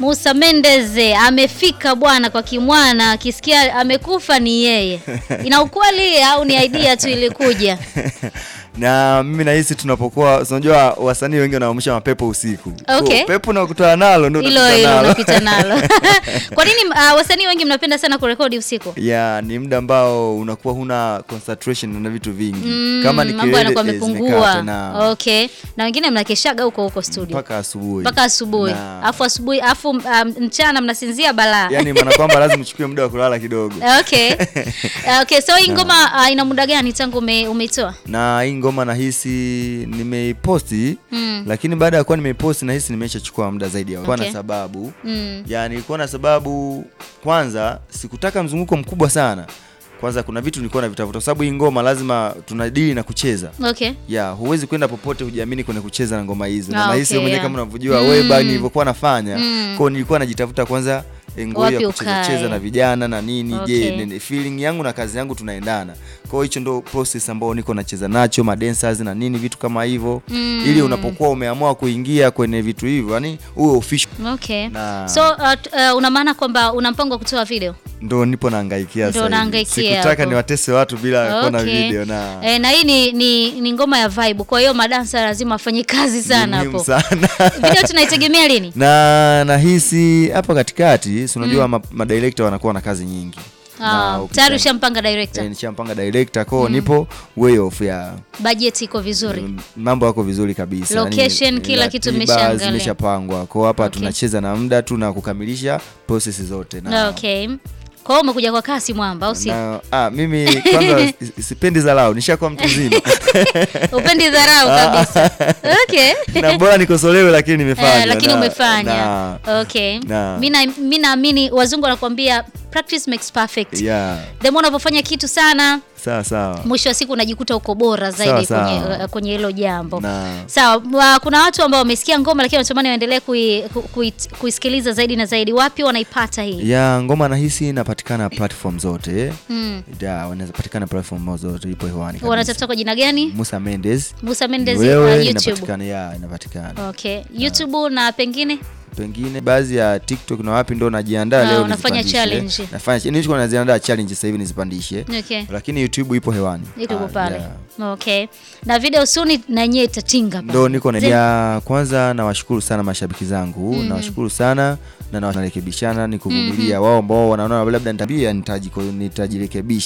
Musa Mendez amefika bwana kwa kimwana, akisikia amekufa ni yeye. Ina ukweli au ni idea tu ilikuja? na mimi nahisi tunapokuwa unajua wasanii wengi wanaamsha mapepo usiku Okay. Kwa pepo unakutana nalo ndio Hilo unakutana hilo nalo. unapita nalo. Kwa nini uh, wasanii wengi mnapenda sana kurekodi usiku? ya ni muda ambao unakuwa huna concentration na vitu vingi Mm, kama ni mambo yanakuwa kelele, eh, yamepungua. zimekata na Okay. Na wengine mnakeshaga huko huko studio mpaka asubuhi mpaka asubuhi, Na- afu asubuhi afu um, mchana mnasingizia balaa. yani maana kwamba lazima uchukue muda wa kulala kidogo Okay. Okay, so hii ngoma uh, ina muda gani tangu ume, umeitoa? na hii ngoma nahisi nimeiposti Mm. lakini baada ya kuwa nimeiposti nahisi nimeshachukua muda zaidi ya kwa Okay. na sababu Mm. yani ilikuwa na sababu kwanza sikutaka mzunguko mkubwa sana kwanza kuna vitu nilikuwa navitafuta kwa sababu hii ngoma lazima tunadili na kucheza Okay. ya huwezi kwenda popote hujiamini kwenye kucheza na ngoma hizo Ah, na nahisi okay, mwenyewe yeah. kama unavyojua Mm. wewe bani nilivyokuwa nafanya Mm. kwao nilikuwa najitafuta kwanza eh, ngoma Wapi ya kucheza ukae. cheza na vijana na nini Okay. je nene- feeling yangu na kazi yangu tunaendana kwa hiyo hicho ndo process ambao niko nacheza nacho madancers na nini vitu kama hivyo Mm. ili unapokuwa umeamua kuingia kwenye vitu hivyo yani uwe official Okay. Na- So uh, t- uh, una maana kwamba una mpango wa kutoa video? ndo nipo naangaikia Ndo sasa hivi. unaangaikia sikutaka hapo. niwatese watu bila kuona Okay. video na E, na hii ni, ni, ni ngoma ya vibe, kwa hiyo madansa lazima afanye kazi sana ni muhimu hapo. sana Video tunaitegemea lini? na nahisi hapa katikati si unajua ma, madirekta wanakuwa na kazi nyingi Ah, ukita- tayari ushampanga director. Eh, nishampanga director kwao nipo way off ya Budget iko vizuri. mm, mambo yako vizuri kabisa Location, Yaani, kila kitu ratiba mmeshaangalia. zimeshapangwa kwao hapa Okay. tunacheza na muda tu na kukamilisha process zote na, Okay. Kwa hiyo umekuja kwa kasi mwamba au si? na ah, mimi kwanza si- sipendi dharau nishakuwa mtu mzima Upendi dharau kabisa. Okay. na bora nikosolewe lakini nimefanya Eh, lakini na- umefanya. na- Okay. na- Mimi na- mimi naamini wazungu wanakuambia practice makes perfect. yeah The more unavyofanya kitu sana, sawa sawa mwisho wa siku unajikuta uko bora zaidi Sawa, kwenye sawa. uh, kwenye hilo jambo. na Sawa, wa- kuna watu ambao wamesikia ngoma lakini wanatamani waendelee kui, ku- kui- kuisikiliza zaidi na zaidi. Wapi wanaipata hii? ya ngoma nahisi inapatikana platform zote Mm. ya wanaweza patikana platform zote ipo hewani kabisa. Wanatafuta kwa jina gani? Musa Mendes Musa Mendes wewe uh, YouTube. inapatikana ya inapatikana Okay. YouTube na pengine pengine baadhi ya TikTok na wapi ndo najiandaa Ah, leo unafanya nizipandishe. challenge. nafanya nilikuwa naziandaa challenge sasa hivi nizipandishe okay. lakini YouTube ipo hewani YouTube Ah, pale. yeah. Okay. Na video suni na yenyewe itatinga pale. ndo niko na Zi- ya kwanza nawashukuru sana mashabiki zangu nawashukuru sana na narekebishana ni kuvumilia wao ambao wanaona labda nitabia nitajirekebisha